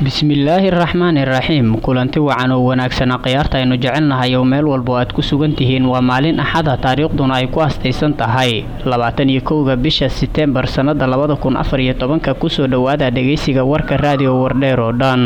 bismillaahi araxmaani iraxiim kulanti wacan oo wanaagsana khiyaarta aynu jecelnahay oo meel walbo aad ku sugan tihiin waa maalin axada taariikhduna ay ku astaysan tahay labaatan iyo kowga bisha seteembar sannada labada kun afar iyo tobanka kusoo dhowaada dhegeysiga warka raadiyo wardheer oo dhan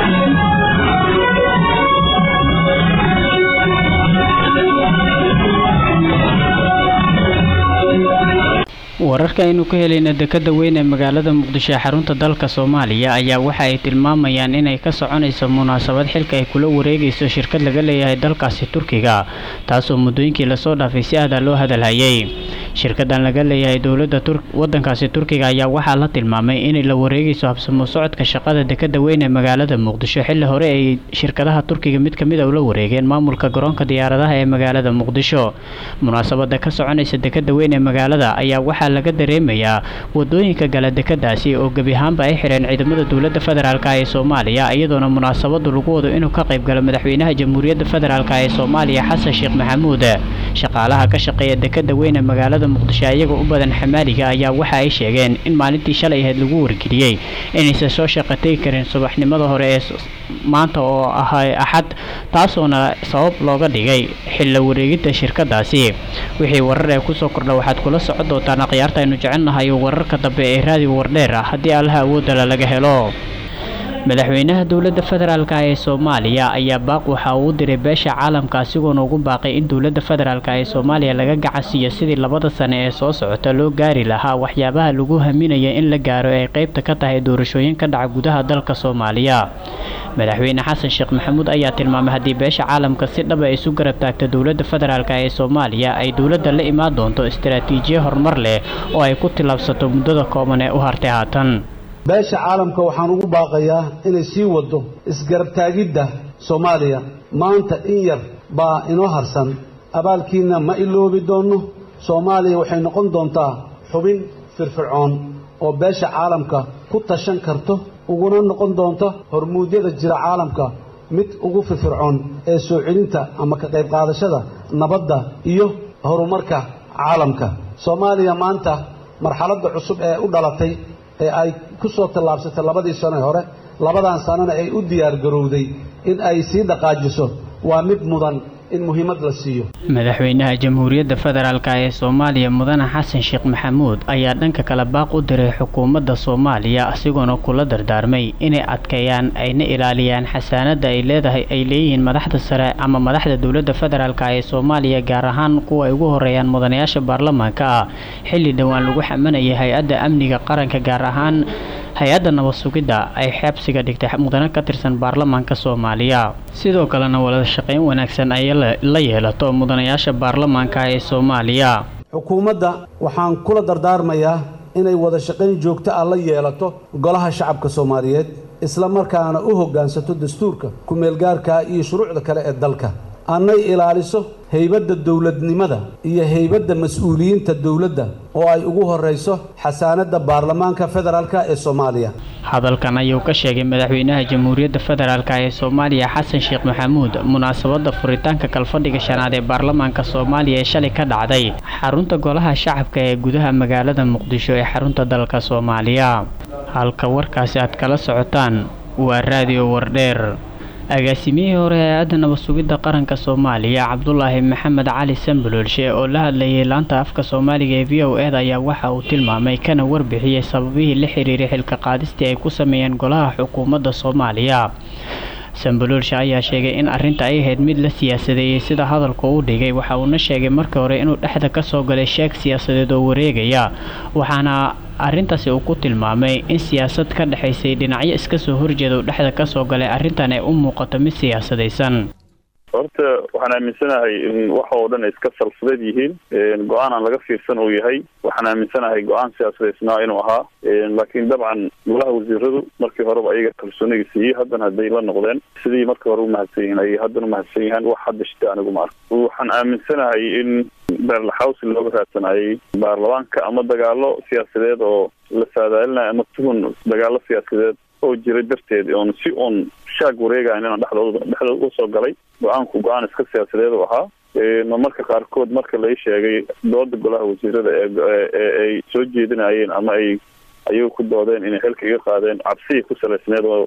wararka aynu ka helayna dekada weyn ee magaalada muqdisho ee xarunta dalka soomaaliya ayaa waxa ay tilmaamayaan inay ka soconayso munaasabad xilka ay kula wareegayso shirkad laga leeyahay dalkaasi turkiga taasoo muddooyinkii lasoo dhaafay si aada loo hadalhayay shirkadan laga leeyahay dowladda wadankaasi turkiga ayaa waxaa la tilmaamay inay la wareegayso habsamo socodka shaqada dekada weyn ee magaalada muqdisho xilli hore ay shirkadaha turkiga mid kamid a ula wareegeen maamulka garoonka diyaaradaha ee magaalada muqdisho munaasabada ka soconaysa dekada weyn ee magaalada ayaa waxaa laga dareemayaa wadooyinka gala dekadaasi oo gebi ahaanba ay xireen ciidamada dowladda federaalk ee soomaaliya iyadoona munaasabadu lagu wado inuu ka qayb galo madaxweynaha jamhuuriyadda federaalk ee soomaaliya xasan sheekh maxamuud shaqaalaha ka shaqeeya dekada weyn ee magaalada muqdisho iyaga u badan xamaaliga ayaa waxa ay sheegeen in maalintii shalay ahayd lagu wargeliyey inaysan soo shaqategi karin subaxnimada hore ee maanta oo ahay axad taasoona sabab looga dhigay xilla wareegidda shirkadaasi wixii warar ee kusoo kordha waxaad kula socon doontaan akhyaarta aynu jecelnahay wararka dambe ee raadiyo wardheer ah haddii allaha awoodala laga helo madaxweynaha dowladda federaalk ee soomaaliya ayaa baaq waxa uu u diray beesha caalamka asigoona ugu baaqay in dowladda federaalk ee soomaaliya laga gacansiiyo sidii labada sane ee soo socota loo gaari lahaa waxyaabaha lagu haminaya in la gaaro ay qeybta ka tahay doorashooyin ka dhaca gudaha dalka soomaaliya madaxweyne xasan sheekh maxamuud ayaa tilmaamay haddii beesha caalamka si dhaba ay isu garab taagto dowladda federaalk ee soomaaliya ay dowladda la imaan doonto istaraatiijiye horumar leh oo ay ku tillaabsato muddada kooban ee u hartay haatan beesha caalamka waxaan ugu baaqayaa inay sii waddo isgarabtaagidda soomaaliya maanta in yar baa inoo harsan abaalkiinna ma iloobi doonno soomaaliya waxay noqon doontaa xubin firfircoon oo beesha caalamka ku tashan karto uguna noqon doonta hormuudyada jira caalamka mid ugu firfircoon ee soo celinta ama ka qayb qaadashada nabadda iyo horumarka caalamka soomaaliya maanta marxaladda cusub ee u dhalatay ee ay ku soo tallaabsatay labadii sano hore labadan sanona ay u diyaar garowday in ay sii dhaqaajiso waa mid mudan in muhiimad la siiyo madaxweynaha jamhuuriyadda federaalk ee soomaaliya mudane xasan sheekh maxamuud ayaa dhanka kale baaq u diray xukuumadda soomaaliya asigoona kula dardaarmay inay adkeeyaan ayna ilaaliyaan xasaanada ay leedahay ay leeyihiin madaxda sare ama madaxda dowladda federaalk ee soomaaliya gaar ahaan kuwa ay ugu horeeyaan mudanayaasha baarlamaanka ah xilli dhowaan lagu xamanayay hay-adda amniga qaranka gaar ahaan hay-adda nabad sugidda ay xabsiga dhigtay mudane ka tirsan baarlamaanka soomaaliya sidoo kalena wada shaqayn wanaagsan ay la yeelato mudanayaasha baarlamaanka ee soomaaliya xukuumadda waxaan kula dardaarmayaa inay wada shaqayn joogto ah la yeelato golaha shacabka soomaaliyeed isla markaana u hoggaansato dastuurka ku-meelgaarka iyo shuruucda kale ee dalka annay ilaaliso haybadda dowladnimada iyo haybadda mas-uuliyiinta dowladda oo ay ugu horrayso xasaanadda baarlamaanka federaalk ee soomaaliya hadalkan ayuu ka sheegay madaxweynaha jamhuuriyadda federaalk ee soomaaliya xasan sheekh maxamuud munaasabadda furitaanka kalfadhiga shanaad ee baarlamaanka soomaaliya ee shalay ka dhacday xarunta golaha shacabka ee gudaha magaalada muqdisho ee xarunta dalka soomaaliya halka warkaasi aad kala socotaan waa raadiyo wardheer agaasimiyihii hore hay-adda nabad sugidda qaranka soomaaliya cabdulaahi maxamed cali sambaloolshe oo la hadlayay laanta afka soomaaliga ee v o eda ayaa waxa uu tilmaamay kana warbixiyey sababihii la xiriiray xilka qaadistii ay ku sameeyeen golaha xukuumadda soomaaliya sambaloolshe ayaa sheegay in arrinta ay ahayd mid la siyaasadeeyey sida hadalku u dhigay waxa uuna sheegay markii hore inuu dhexda ka soo galay sheeg siyaasadeed oo wareegaya waxaana arrintaasi uu ku tilmaamay in siyaasad ka dhexaysay dhinacyo iska soo horjeeda uu dhexda ka soo galay arrintan ay u muuqato mid siyaasadaysan horta waxaan aaminsanahay in waxa oo dhan ay iska salfadeed yihiin go-aan aan laga fiirsan uu yahay waxaan aaminsanahay go-aan siyaasadaysnaa inuu ahaa laakiin dabcan golaha wasiiradu markii horeba ayaga kalsooniga siiyey haddana hadday la noqdeen sidii markii hore umahadsan yihiin ayay haddana umahadsan yahaan wax hadda shita anigu ma arko waxaan aaminsanahay in beerlaxawsi looga raadsanayay baarlamaanka ama dagaalo siyaasadeed oo la saadaalinayo ama tuhun dagaalo siyaasadeed oo jira darteed oon si uun shaag wareegayn inaan dhexdooda dhexdooda usoo galay go-aanku go-aan iska siyaasadeed u ahaa marmarka qaarkood marka lai sheegay dooda golaha wasiirada ee ay soo jeedinayeen ama ay ayagu ku doodeen inay xilka iga qaadeen cabsiya ku salaysneed oo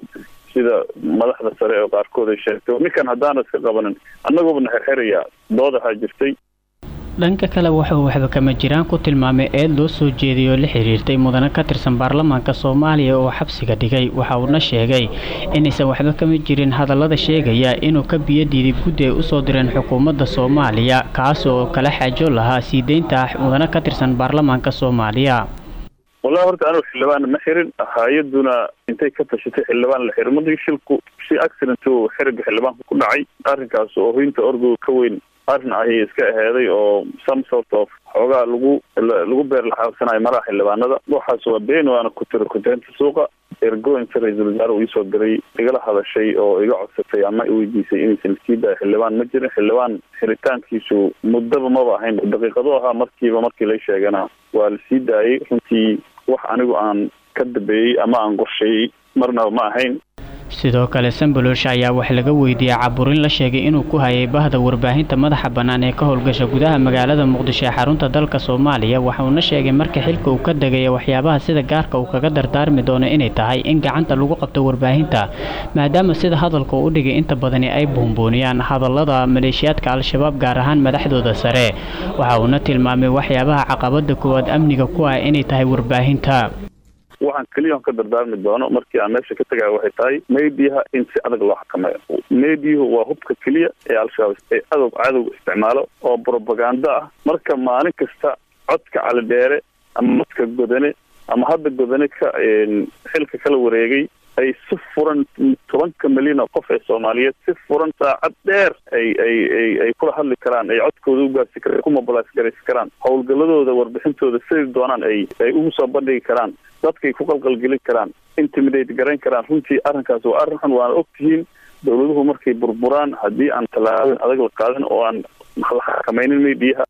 sida madaxda sare oo qaarkood ay sheegtay ninkan haddaana iska qabanin annaguba na xirxirayaa doodahaa jirtay dhanka kale wuxuu waxba kama jiraan ku tilmaamay eed loo soo jeediyay oo la xiriirtay mudane ka tirsan baarlamaanka soomaaliya oo xabsiga dhigay waxa uuna sheegay inaysan waxba kama jirin hadallada sheegaya inuu ka biyo diiday guddi ay usoo direen xukuumadda soomaaliya kaas oo kala xaajo lahaa sii deynta mudane ka tirsan baarlamaanka soomaaliya wallahi horta anigu xildhibaan ma xirin hay-aduna intay ka tashatay xildhibaan la xirin madii shilku si accident oo xiriga xildhibaanka ku dhacay arrinkaas oo hoynta orgoga ka weyn arrin ayay iska aheeday oo some sort of xoogaa lagu lagu beer laxaabsanayo maraha xildhibaanada waxaas waa been waana ku tira kuteenta suuqa ergo inta ra-iisul wasaare uu iisoo diray igala hadashay oo iga codsatay ama iweydiisay inaysan sii daaya xildhibaan ma jirin xildhibaan xiritaankiisu muddaba maba ahayn daqiiqado ahaa markiiba markii la sheegana waa la sii daayay runtii wax anigu aan ka dambeeyey ama aan qorsheeyey marnaba ma ahayn sidoo kale sambolosh ayaa wax laga weydiiyey caburin la sheegay inuu ku hayay bahda warbaahinta madaxa bannaan ee ka howlgasha gudaha magaalada muqdisho ee xarunta dalka soomaaliya waxauna sheegay marka xilka uu ka degaya waxyaabaha sida gaarka uu kaga dardaarmi doono inay tahay in gacanta lagu qabto warbaahinta maadaama sida hadalka u dhigay inta badani ay buunbuuniyaan hadallada maleeshiyaadka al-shabaab gaar ahaan madaxdooda sare waxa uuna tilmaamay waxyaabaha caqabada koowaad amniga ku ah inay tahay warbaahinta waxaan keliya on ka dardaarmi doono markii aan meesha ka tegaya waxay tahay mediaha in si adag loo xakameeyo mediahu waa hubka keliya ee al-shabaab ee adow cadow isticmaalo oo propaganda ah marka maalin kasta codka calidheere ama codka godane ama hadda godane ka xilka kala wareegay ay si furan tobanka milyan oo qof ee soomaaliyeed si furan saacad dheer ay ay ay ay kula hadli karaan ay codkooda ugaarsi karaan ku mobilize garaysi karaan howlgaladooda warbixintooda sidai doonaan ay ay ugu soo bandhigi karaan dadkay ku qalqalgelin karaan intimidate garayn karaan runtii arrinkaas waa arrin xun waana ogtihiin dowladuhu markay burburaan haddii aan tallaabin adag la qaadin oo aan la xakamaynin mediyaha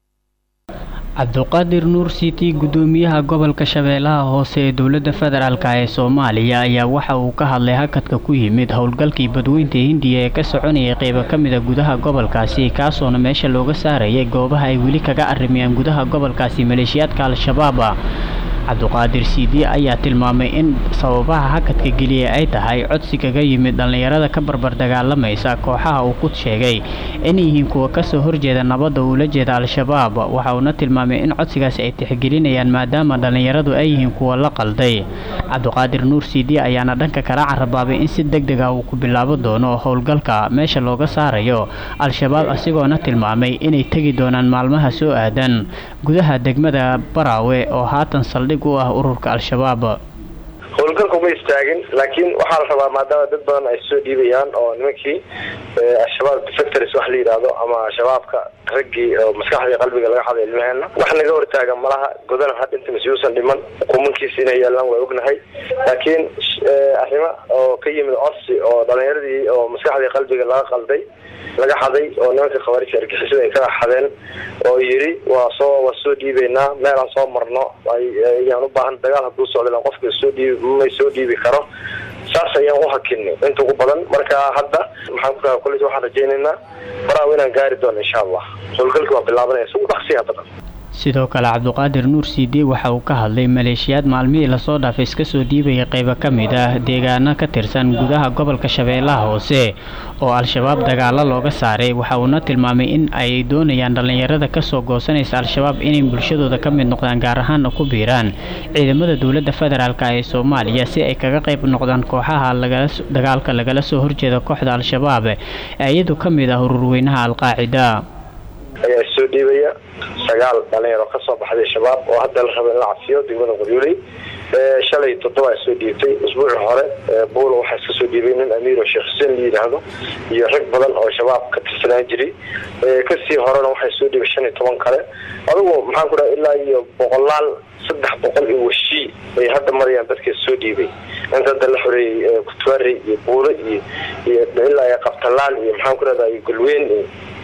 cabduqaadir nuur city gudoomiyaha gobolka shabeellaha hoose ee dowladda federaalk ee soomaaliya ayaa waxa uu ka hadlay hakadka ku yimid howlgalkii badweynta hindiya ee ka soconayay qeybo ka mid a gudaha gobolkaasi kaasoona meesha looga saarayay goobaha ay weli kaga arrimayaan gudaha gobolkaasi maleeshiyaadka al-shabaaba cabduqaadir cd ayaa tilmaamay in sababaha hakadka geliya ay tahay codsi kaga yimid dhallinyarada ka barbar dagaalamaysa kooxaha uu ku sheegay inay yihiin kuwa kasoo horjeeda nabadda uula jeeda al-shabaab waxa uuna tilmaamay in codsigaasi ay tixgelinayaan maadaama dhallinyaradu ay yihiin kuwa la qalday cabduqaadir nuur cd ayaana dhanka kala carabaabay in si deg deg ah uu ku bilaabo doono howlgalka meesha looga saarayo al-shabaab asigoona tilmaamay inay tegi doonaan maalmaha soo aadan gudaha degmada baraawe oo haatan saldhig u ah ururka al-shabaab howlgalka uma istaagin laakiin waxaa la rabaa maadaama dad badan ay soo dhiibayaan oo nimankii al-shabaab defectors wax la yidhaahdo ama shabaabka raggii oo maskaxdii qalbiga laga xaday ilmaheena wax naga hortaagan malaha godan ha dhinta masiuusan dhiman kumankiisa inay yaalaan waa ognahay laakiin arrimo oo ka yimid codsi oo dhalinyaradii oo maskaxdii qalbiga laga qalday laga xaday oo nimanka khawaarija argixisada ay ka xadeen oo yidhi waa soo waa soo dhiibaynaa meelaan soo marno ayaan u baahan dagaal hadduu socda qofka soo dhiibi may soo dhiibi karo saas ayaan u hakinay inta ugu badan marka hadda maxaan ku raha kolleys waxaan rajaynaynaa baraaw inaan gaari doono insha allah howlgalki waa bilaabanaya si u dhaqsiya badan sidoo kale cabduqaadir nuur cd waxa uu ka hadlay maleeshiyaad maalmihii lasoo dhaafay iska soo dhiibaya qeybo ka mid ah deegaano ka tirsan gudaha gobolka shabeellaha hoose oo al-shabaab dagaalo looga saaray waxa uuna tilmaamay in ay doonayaan dhallinyarada kasoo goosanaysa al-shabaab inay bulshadooda ka mid noqdaan gaar ahaana ku biiraan ciidamada dowladda federaalk ee soomaaliya si ay kaga qayb noqdaan kooxaha dagaalka lagala soo horjeeda kooxda al-shabaab ee iyadu ka mid ah ururweynaha al-qaacida ayaa soo dhiibaya sagaal dhalinyaro kasoo baxday shabaab oo hadda la raba in la cafiyo degmada qoryooley shalay toddoba soo dhiibtay usbuuci hore buulo waxaa iska soo dhiibay nin amiiro sheekh xuseen la yidhaahdo iyo rag badan oo shabaab ka tirsanaan jiray kasii horena waxaa soo dhiibay shan iyo toban kale adigu maxaan ku dhaha ilaa iyo boqolaal saddex boqol iyo washii ay hadda marayaan dadka soo dhiibay inta hadda la xoreeyey kutwaarey iyo buulo iyo iyo ilaa iyo qabtalaal iyo maxaan ku rahdaa iyo golweyn iyo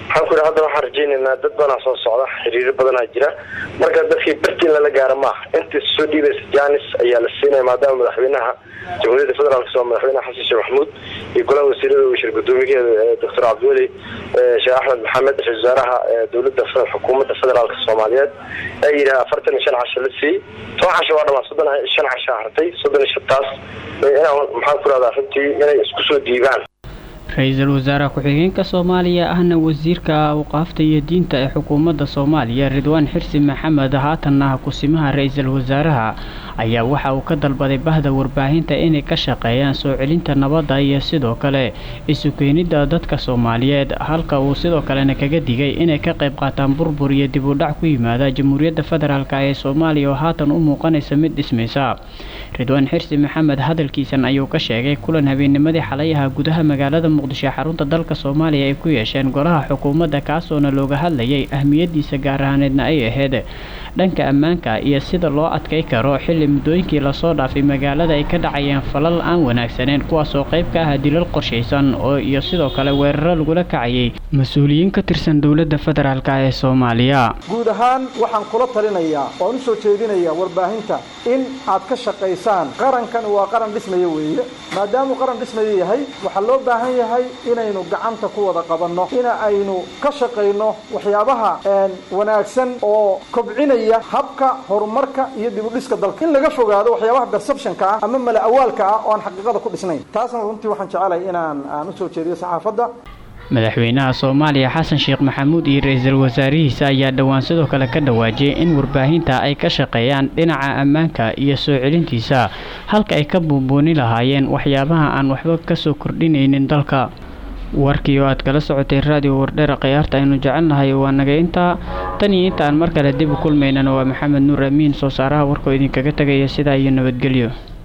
waxaan ku yidhi hadda waxaan rajaynaynaa dad badanaa soo socda xiriiro badanaa jira marka dadkii bartiin lala gaaro maaha intii soo dhiibaysa janis ayaa la siinaya maadaama madaxweynaha jamhuuriyadda federaalk soo madaxweynaha xasan sheekh maxamuud iyo golaha wasiirada wasiir gudoomiyaheeda doctor cabdiweli sheekh axmed maxamed ra-isul wasaaraha dowladda xukuumadda federaalk soomaaliyeed ee yidhaha afartan iyo shan casho la siiyey toban casho waa dhamaa soddon shan casho hartay soddon iyo shantaas maxaan ku rahdaa runtii inay isku soo dhiibaan ra-iisul wasaare ku-xigeenka soomaaliya ahna wasiirka awqaafta iyo diinta ee xukuumadda soomaaliya ridwaan xirsi maxamed haatanna kusimaha ra-iisul wasaaraha ayaa waxa uu ka dalbaday bahda warbaahinta inay ka shaqeeyaan soo celinta nabadda iyo sidoo kale isu keenidda dadka soomaaliyeed halka uu sidoo kalena kaga digay inay ka qayb qaataan burbur iyo dib u dhac ku yimaada jamhuuriyadda federaalk ee soomaaliya oo haatan u muuqanaysa mid dhismaysa ridwaan xirsi maxamed hadalkiisan ayuu ka sheegay kulan habeennimadii xalayaha gudaha magaalada muqdisho xarunta dalka soomaaliya ay ku yeesheen golaha xukuumadda kaasoona looga hadlayay ahmiyadiisa gaar ahaaneedna ay ahayd dhanka ammaanka iyo sida loo adkay karo xilli muddooyinkii lasoo dhaafay magaalada ay ka dhacayeen falal aan wanaagsaneen kuwaasoo qayb ka ah dilal qorshaysan oo iyo sidoo kale weeraro lagula kacayay mas-uuliyiin ka tirsan dowladda federaalk ee soomaaliya guud ahaan waxaan kula talinayaa waan u soo jeedinayaa warbaahinta in aad ka shaqaysaan qarankan waa qaran dhismaya weeye maadaamuu qaran dhismaya yahay waxaa loo baahan yahay inaynu gacanta ku wada qabanno in aynu ka shaqayno waxyaabaha wanaagsan oo kobcinaya habka horumarka iyo dibudhiska dalka in laga fogaado waxyaabaha perceptionka ah ama mala awaalka ah oo aan xaqiiqada ku dhisnayn taasna runtii waxaan jecelahay inaan aan usoo jeediyo saxaafadda madaxweynaha soomaaliya xasan sheekh maxamuud iyo ra-iisul wasaarihiisa ayaa dhowaan sidoo kale ka dhawaajiyay in warbaahinta ay ka shaqeeyaan dhinaca ammaanka iyo soo celintiisa halka ay ka buunbuuni lahaayeen waxyaabaha aan waxba kasoo kordhinaynin dalka warkii oo aad kala socotay raadiyo wardheera khiyaarta aynu jecelnahay waa naga intaa tan iyo inta aan mar kale dib u kulmaynana waa maxamed nuur amiin soo saaraha warkoo idinkaga tegaya sidaa iyo nabadgelyo